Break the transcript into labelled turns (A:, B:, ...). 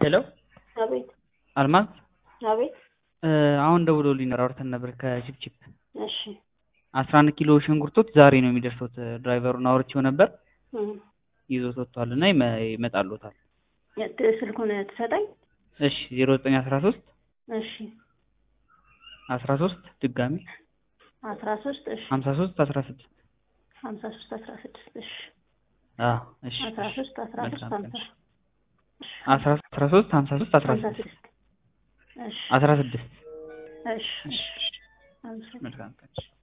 A: ሄሎ
B: አቤት
A: አልማዝ
B: አቤት
A: እ አሁን ደውሎልኝ ነበር አውርተን ነበር ከቺፕቺፕ
B: እሺ
A: አስራ አንድ ኪሎ ሽንኩርቶች ዛሬ ነው የሚደርሱት ድራይቨሩን አውርቼው ነበር
B: እም
A: ይዞት ወጥቷል እና ይመ- ይመጣልዎታል
B: የት ስልኩን ትሰጠኝ
A: እሺ ዜሮ ዘጠኝ አስራ ሶስት
B: እሺ
A: አስራ ሶስት ድጋሚ
B: አስራ ሶስት እሺ
A: ሀምሳ ሶስት አስራ ስድስት
B: ሀምሳ ሶስት አስራ ስድስት እሺ
A: አዎ እሺ
B: አስራ ሶስት አስራ ሶስት
A: መልካም
B: ሀምሳ
A: ቀን። አስራ አስራ ሶስት ሀምሳ ሶስት አስራ
B: ሀምሳ
A: ስድስት
B: ስድስት እሺ
A: አስራ ስድስት
B: እሺ እሺ አመሰግናለሁ።
A: መልካም ቀን